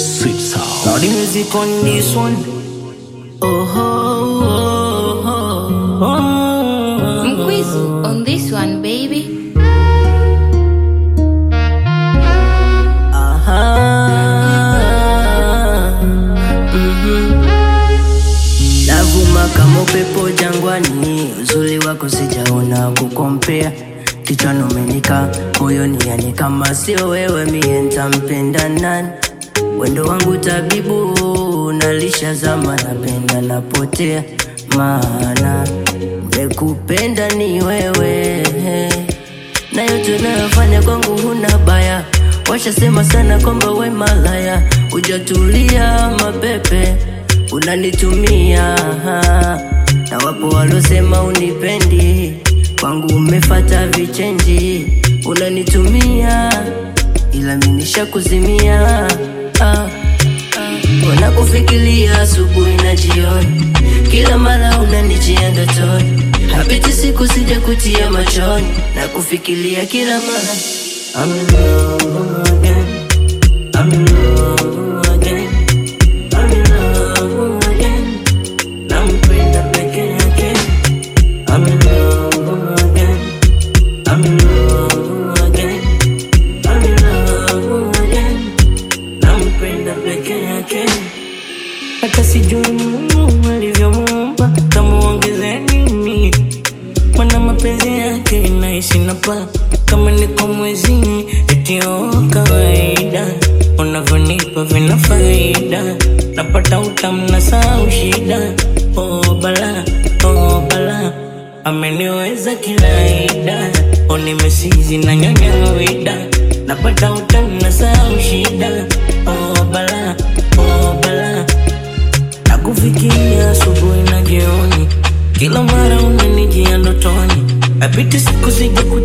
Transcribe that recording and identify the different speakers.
Speaker 1: Sweet sound.
Speaker 2: Now the music on this one. Oh, oh, oh, oh.
Speaker 3: Mkwizu on this one baby
Speaker 2: Aha. Mhm. Navuma kama upepo jangwani, uzuri wako sijaona kukompea. Kichwani umenika, moyoni yani kama sio wewe mie ntampenda nani? Wendo wangu tabibu, nalisha zama, napenda napotea, maana mekupenda ni wewe na yote unayofanya kwangu huna baya. Washasema sana kwamba we malaya, hujatulia mapepe unanitumia, na wapo walosema unipendi, kwangu umefata vichenji, unanitumia ila mimi nishakuzimia ah, ah. Wanakufikiria asubuhi na jioni, kila mara unanijia ndotoni, hapiti siku sija kutia machoni na kufikiria kila mara. I'm in love again. I'm in love again. I'm in love again. Nampenda peke yake. I'm in love again. I'm in love again. I'm in love again. Nampenda peke yake. Hata sijui Mungu alivyomuumba, kamuongeze nini? Mana mapenzi yake naishi na pa kama niko mwezini, eti oh, kawaida unavyonipa vina faida, napata utamu na sahau shida. Oh bala, oh bala, ameniweza kilaida, oh nimesizi na nyonya wida, napata utamu na sahau shida. Oh bala, oh bala Nakufikiria asubuhi na jioni, kila mara unanijia ndotoni, napita siku sija